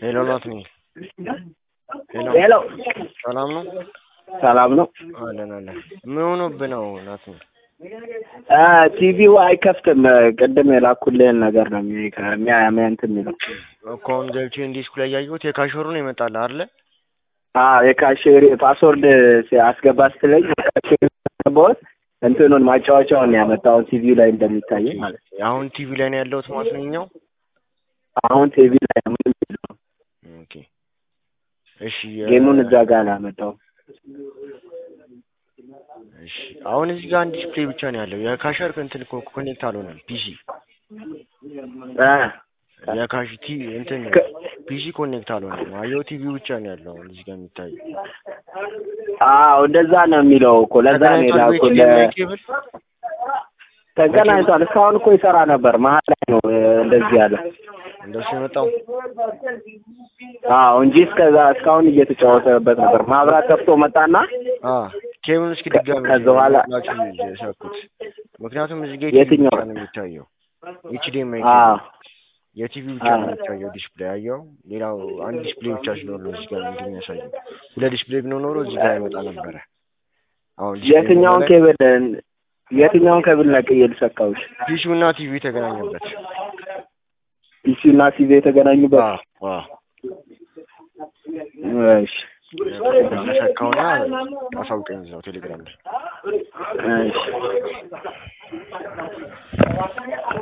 ሄሎ ናትኒ ሄሎ ሄሎ ሰላም ነው? ሰላም ነው። አለን አለን። ምን ሆኖብህ ነው ናትኒ? ቲቪው አይከፍትም። ቅድም የላኩልህን ነገር ነው የሚ- ከሚያ እንትን የሚለው እኮ አሁን ገብቼ ዲስኩ ላይ ያየሁት የካሸሩ ነው ይመጣል አይደለ? አዎ የካሽሪ ፓስወርድ አስገባ ስትለኝ ካሽሪ ያስገባሁት እንትኑን ማጫወቻውን ነው ያመጣው ቲቪው ላይ እንደሚታይ ማለት ነው። አሁን ቲቪ ላይ ነው ያለሁት ማለት ነው እኛው። አሁን ቲቪ ላይ ነው ምንም የለውም። ኦኬ እሺ የ- ጌሙን እዛ ጋር ነው ያመጣው። እሺ አሁን እዚህ ጋር አንድ ዲስፕሌይ ብቻ ነው ያለው። የካሸር እንትን እኮ ኮኔክት አልሆነም ፒሲ እ የካሽ ቲ እንትን ከ- ፒሲ ኮኔክት አልሆነም። አየው ቲቪ ብቻ ነው ያለው አሁን እዚህ ጋር የሚታየው። አዎ እንደዛ ነው የሚለው እኮ ለዛ ነው ተገናኝቷል የላኩልህ። በኤችዲኤምአይ ኬብል ተገናኝቷል። እስካሁን እኮ ይሰራ ነበር። መሀል ላይ ነው እ፣ እንደዚህ ያለ እንደሱ የመጣው አዎ እንጂ እስከዛ እስካሁን እየተጫወተበት ነበር። ማብራት ጠፍቶ መጣና አ ኬብሉን እስኪ ከ- ድጋሚ ከዛ በኋላ ናችሁ የሰኩት ምክንያቱም እዚህ ጋር የትኛው? ብቻ ነው የሚታየው ኤችዲኤምአይ አዎ የቲቪ ብቻ ነው አዎ። የሚታየው ዲስፕሌይ አየው። ሌላው አንድ ዲስፕሌይ ብቻ ሲኖር ነው እዚህ ጋር እንትን የሚያሳየው። ሁለት ዲስፕሌይ ቢኖር ኖሮ እዚህ ጋር ይመጣ ነበረ። አሁን ዲስፕሌይ የትኛውን ላይ ኬብል የትኛውን ኬብል ነቅዬ ልሰካውሽ? ፒሲው እና ቲቪ የተገናኘበት ፒሲው እና ቲቪ የተገናኙበት። አዎ አዎ እሺ ተሰካውና አሳውቀኝ እዛው ቴሌግራም ላይ እሺ